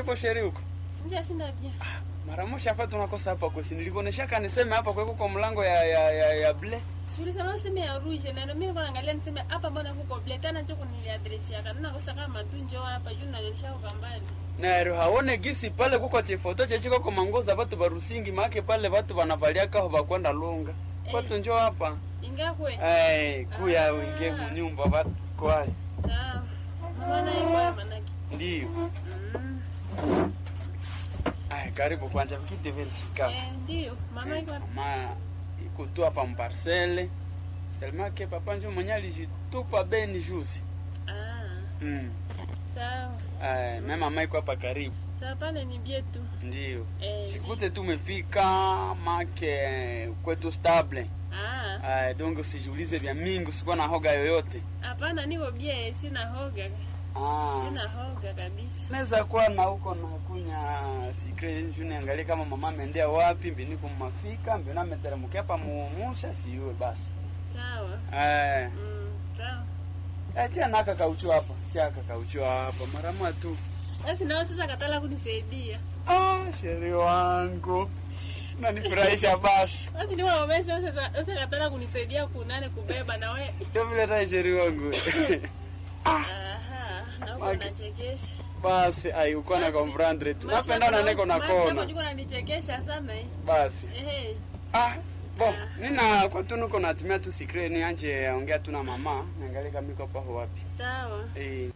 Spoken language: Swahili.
Uko sheri huko? Njashinda bia. Mara moja hapa tunakosa hapa kwesi. Nilikuonesha kaniseme hapa kweko kwa mlango ya ya ya, ya ble. Sulisema useme ya rouge na ndio mimi nilikuwa naangalia niseme hapa mbona kuko black tena njo kuniliadresi yaka. Nina kosa kama tu njo hapa juu nalisha kwa mbali. Nero haone gisi pale kuko chifoto chechiko kwa mangoza watu barusingi make pale watu wanavalia kaho bakwenda lunga. Eh. Watu njoo hapa. Ingakwe. Eh, kuya Ah. wingie munyumba watu kwa. Sawa. Mama na yeye manaki. Ndio. Mm. Ai, karibu kwanja vikiti vile. Kama. Eh, ndio. Mama iko wapi? Mama iko tu hapa mparcele. Selma ke papa njo mwenye alijitupa beni juzi. Ah. Mm. Sawa. Eh, na mama iko hapa karibu. Sawa pale ni bietu. Ndio. Eh. Sikute tumefika make kwetu stable. Ah. Eh, donc usijiulize vya mingi, usikuwa na hoga yoyote. Hapana niko bie sina hoga. Ah. Sina hoga kabisa. Naweza kuwa na huko na kunya secret juu niangalie kama mama ameendea wapi, mbini kumafika, mbini ameteremkia hapa muumusha siwe basi. Sawa. Eh, Mm. Sawa. eh tia naka kauchu hapa. Tia kauchu hapa mara moja tu. Basi nao sasa katala kunisaidia. Ah, sheri wangu. Nanifurahisha basi. Basi ndio wamesha sasa sasa katala kunisaidia kunane kubeba na wewe. Sio vile hata sheri wangu. Aha, na huko Maki. unachekesha. Basi ai uko na Basi, comprendre tu. Maisha Napenda na yako- niko na maisha yako kona. jiko unanichekesha sana eh. Basi. Ehe. Ah, bon, Ah. nina kwa tu niko natumia tu secret ni anje ongea tu na mama, niangalie kama iko paho wapi. Sawa. Eh,